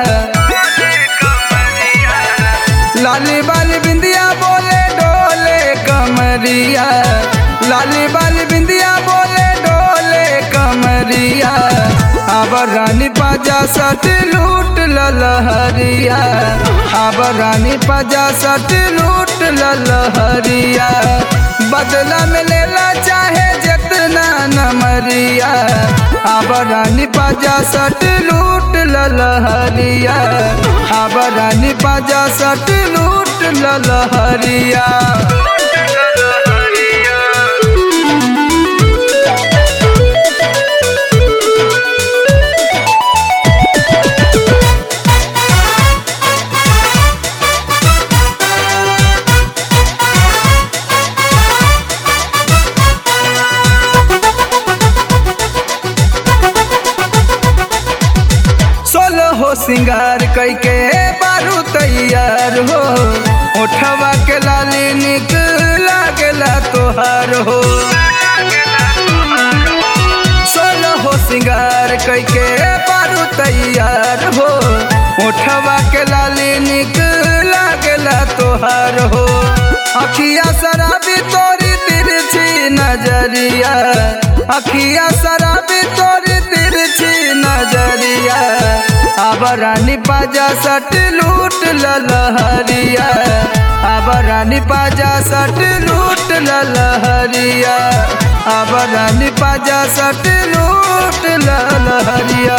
लाली बाली बिंदिया बोले डोले कमरिया लाली बाली बिंदिया बोले डोले कमरिया अब रानी पाजा सट लूट ललहरिया अब रानी पाजा सट लूट ललहरिया बदला में लेला चाहे जितना नमरिया अब रानी पाजा सट लूट ललहरिया अब रानी पाजा सट लूट ललहरिया सोलो हो सिंगार कैके बारू तैयार हो उठवा के लाली निक लागेला तोहार हो सोलो हो सिंगार कैके बारू तैयार हो उठवा के लाली निक लागेला तोहार हो अखिया शराबी तोरी तिरछी नजरिया अखिया शराबी तोरी तिरछी नजरिया अब रानी पाजा सट लूट ललहरिया अब रानी पाजा सट लूट ललहरिया अब रानी पाजा सट लूट ललहरिया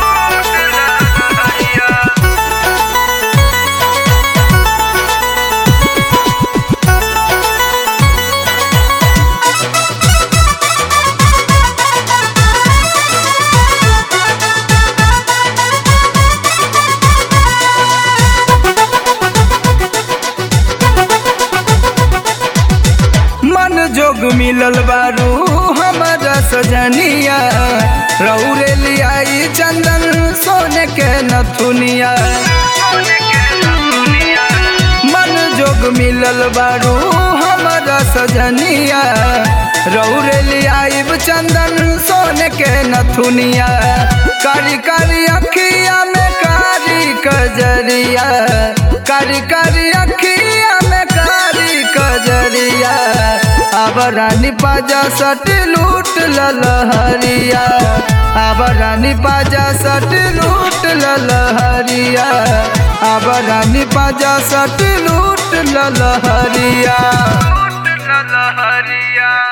मन जोग मिलल बारू हमारा सजनिया रौरे लियाई चंदन सोने के नथुनिया मन जोग मिलल बारू हमारा सजनिया रौरे लियाई चंदन सोने के नथुनिया कारी कारी अखिया में कारी कजरिया कारी कारी अखिया में कारी कजरिया अब रानी पाजा सट लूट ललहरिया अब रानी पाजा सट लूट ललहरिया अब रानी पाजा सट लूट ललहरिया ललहरिया